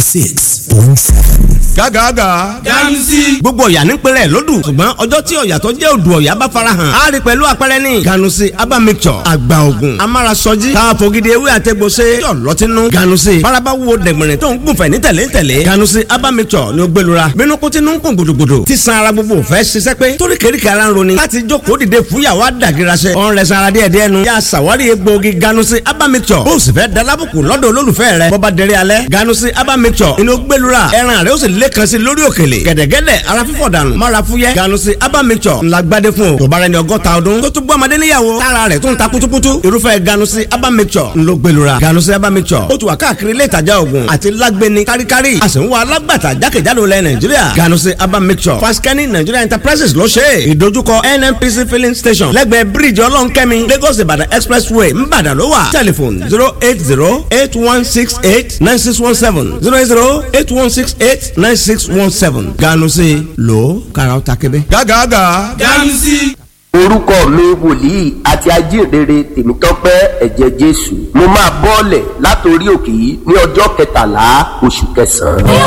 six point seven. gágàgà. ganusi. gbogbo ọ̀yà ní pẹ̀lẹ́ lódù ṣùgbọ́n ọjọ́ tí ọ̀yà tó jẹ́ odò ọ̀yà bá farahàn á rí pẹ̀lú àpẹẹrẹ ní ganusi aba mixture àgbà ògùn amárasọjí káfọ́gídé ewé àtẹ̀gbọ́sẹ̀ yọ̀ lọ́tínú ganusi faraba wo dẹ̀gbẹ̀rẹ̀ tó ń gùnfẹ̀ ní tẹ̀lé tẹ̀lé ganusi aba mixture ni ó gbẹlura bínú kó tinú ń kún gbòdògbòdò tí san ara gbogbo fẹ́ ṣiṣẹ́ pé torí kéríkì ara ń roni láti jókòó dìde fúyàwó àdàgìrasẹ̀ ọ̀n rẹ̀ sanra díẹ̀ díẹ̀ nu yà sàwárí egbòogi ganusi aba mixture bó o sì fẹ́ dalábùkù lọ́dọ̀ olólùfẹ́ rẹ̀ bọ́ba dẹrẹ́ alẹ́ ganusi aba mixture inú gbẹlura ẹran rẹ̀ ó sì lẹ́kan sí lórí òkèlè gẹ̀dẹ̀gẹ̀dẹ̀ ara fífọ̀ dànù mọ́ra fúyẹ́ ganusi aba mixture ńlá gbadé fún o tó bá rẹ ní ọgọ́ta ọdún tó tún bọ́ ọmọdé níyàwó tára rẹ̀ tó ń ta kutukutu irúfẹ́ ganusi aba mixture ńlọ gbẹlura ganusi aba mixture ó tún wà káàkiri ilé ìtajà oògùn àti lágbẹni káríkárí a sì ń wá alágbàtà jákèjádò lẹ nàìjíríà ganusi aba mixture faskani nigeria enterprises ló ṣe é ìdojúkọ nnpc filling station lẹ́gbẹ̀ẹ́ bíríìjì ọlọ́nkẹ́mi lagos ìbàdàn expressway ńbàdàn ló wà tẹlifon zero eight zero eight one six eight nine six one seven zero eight zero eight one six eight nine six one seven ganusi lo karaw ta kebe. gágàgà. ganusi. orúkọ mi wòlíì àti ajínrere tèmítọ́pẹ́ ẹ̀jẹ̀ jésù mo máa bọ́ọ̀lẹ̀ látòrí òkè yìí ní ọjọ́ kẹtàlá oṣù kẹsàn-án.